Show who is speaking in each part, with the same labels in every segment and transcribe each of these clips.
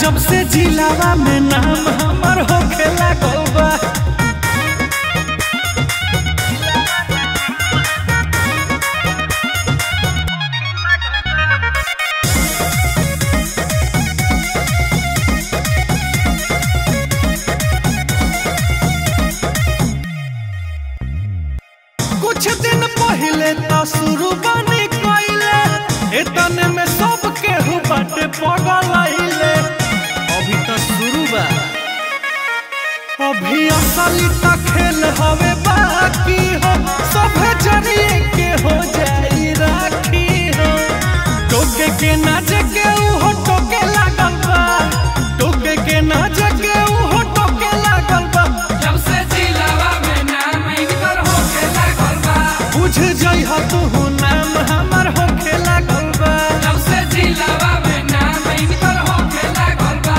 Speaker 1: जब से जिलावा में नाम हमर होखे लागल बा कुछ दिन पहले तो शुरू बनी कइले एतने में सब केहू बाटे पगल आइले अभी तो शुरू बा अभी असली तो खेल हवे बाकी हो सब जरिए के हो जाई राखी हो टोके के नाच के उहो टोके लागल बा टोके के नाच के उहो टोके लागल बा
Speaker 2: जब से जिलावा में नाम इनकर होखे लागल बा
Speaker 1: बुझ जइह तू नाम हमर होखे लागल बा
Speaker 2: जब से जिलावा में नाम इनकर होखे लागल बा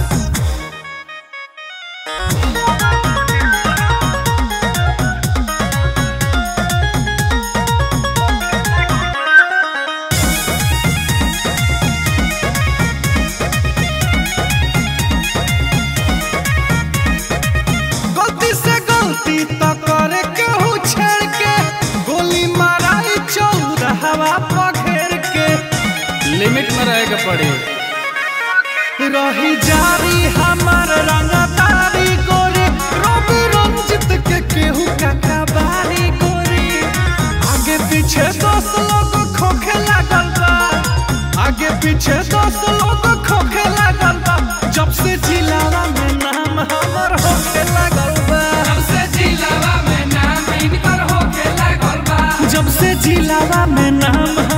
Speaker 1: गलती से गलती तो करे केहू छेड़ के गोली माराई चौराहवा पघेर के
Speaker 3: लिमिट में रहे के पड़ी
Speaker 1: रही जारी हमार रंगदारी गोरी रवि रंजित के केहू काका बारी गोरी आगे पीछे दस लोग खोखे लागल बा आगे पीछे दस लोग खोखे लागल बा जब से जिलावा में नाम हमर होखे लागल बा
Speaker 2: जब से जिलावा में नाम इनकर होखे लागल बा
Speaker 1: जब से जिलावा में नाम